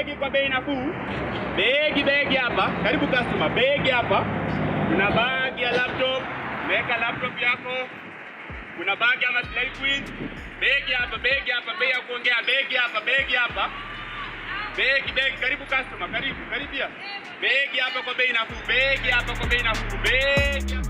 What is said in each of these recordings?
begi kwa bei nafuu. Begi begi hapa. Karibu customer. Begi hapa. Kuna bagi ya laptop. Weka laptop yako. Kuna bagi ama slide quiz. Begi hapa, begi hapa, bei ya kuongea. Begi hapa, begi hapa. Begi begi, karibu customer, karibu, karibia. Begi hapa kwa bei nafuu. Begi hapa kwa bei nafuu. Begi hapa.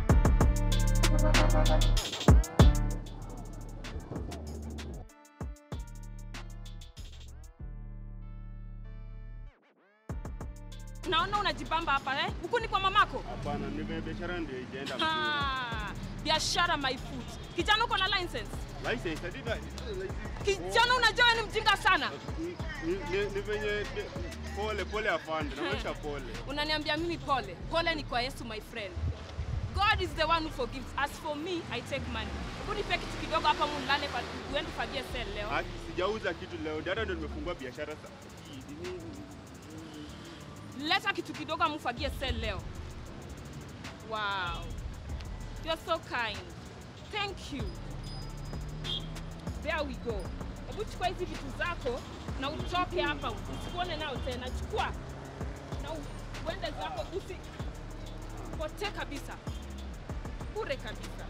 Naona unajibamba hapa eh? Huku ni kwa mamako? Hapana, ni biashara ndio ijaenda vizuri. Ha, biashara my foot. Kijana uko na license? License, I did that. Kijana unajua wewe ni mjinga sana. Ni- ni- ni ni venye pole pole afande, naonyesha pole. Unaniambia mimi pole. Pole ni kwa Yesu my friend. God is the one who forgives. As for me, I take money. Hebu nipe kitu kidogo hapa mulale kwa uende fagie sell leo. Haki, sijauza kitu leo, dada ndo nimefungua biashara sasa. Leta kitu kidogo amufagie sell leo. Wow. You're so kind. Thank you. There we go. Hebu chukua hizi vitu zako na utoke hapa, usikuone nao tena. Chukua na u- uende zako, usi potee kabisa, bure kabisa.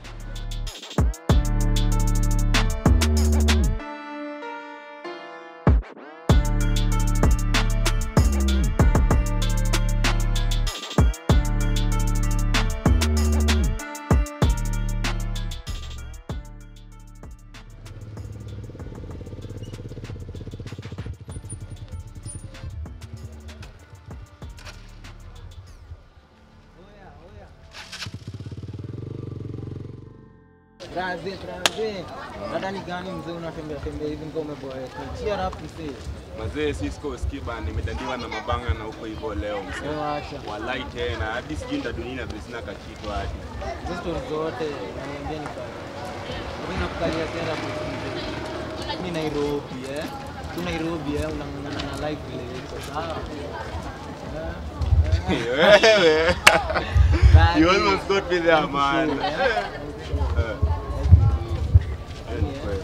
Traze, traze. Dada ni gani mzee unatembea tembea hivi kama umeboeka? Cheer up mzee. Mazee Cisco Skiba nimedandiwa na mabanga na huko hivyo leo mzee. Wewe acha. Walai tena hadi sijui nitadunia vile sina kakitu hadi. Hizo stories zote naambia ni kwa. Mimi nakukalia tena mzee. Mimi Nairobi eh. Tu Nairobi eh unang'ang'ana na life vile iko sawa. Wewe. Bad You day. almost got me there man. Sure, eh. Eh, ni kweli.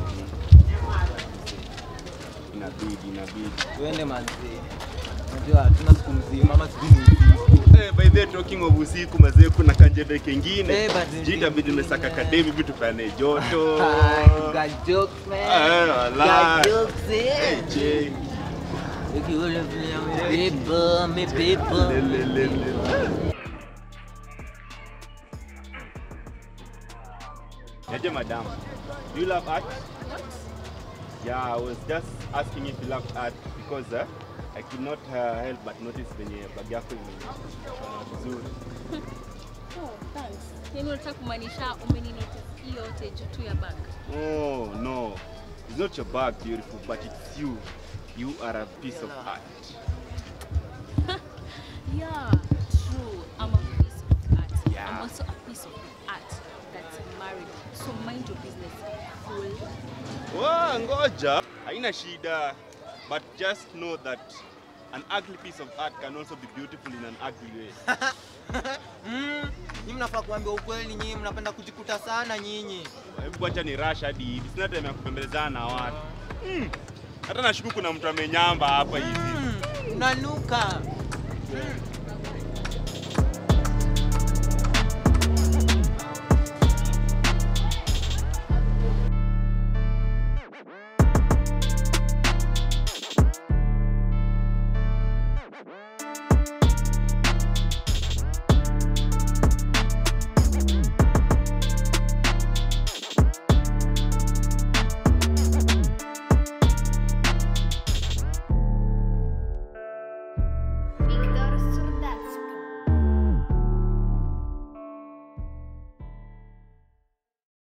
Inabidi, inabidi. Tuende manzee. Unajua hatuna siku mzima ama sijui ni usiku. Eh, by the way, talking of usiku mazee kuna kanjebe kengine. Eh, but Sijui itabidi nimesaka kademi vitu pane joto. Ah, you got jokes man. Eh, walai. Got jokes eh. Eh, je. Ukiona vile amebeba, amebeba. Lelelele. Yaje madam, do you love art? Yeah, I was just asking if you love art because uh, I could not uh, help but notice venye bag yako imeshona vizuri. Oh, thanks. Yaani unataka kumaanisha umeninotice hii yote juu tu ya bag. Oh no, it's not your bag beautiful, but it's you. You are a piece of art. Yeah, true. I'm a piece of art. Yeah. I'm also a piece of art that's married. So mind your business, fool. Wow, ngoja. Haina shida. But just know that an ugly piece of art can also be beautiful in an ugly way. Mm, nyinyi mnafaa kuambia ukweli, nyinyi mnapenda kujikuta sana nyinyi. Hebu acha ni rush hadi hivi. Sina time ya kupembelezana na watu. Mm. Hata nashuku kuna mtu amenyamba hapa hivi. Mm, unanuka. Mm,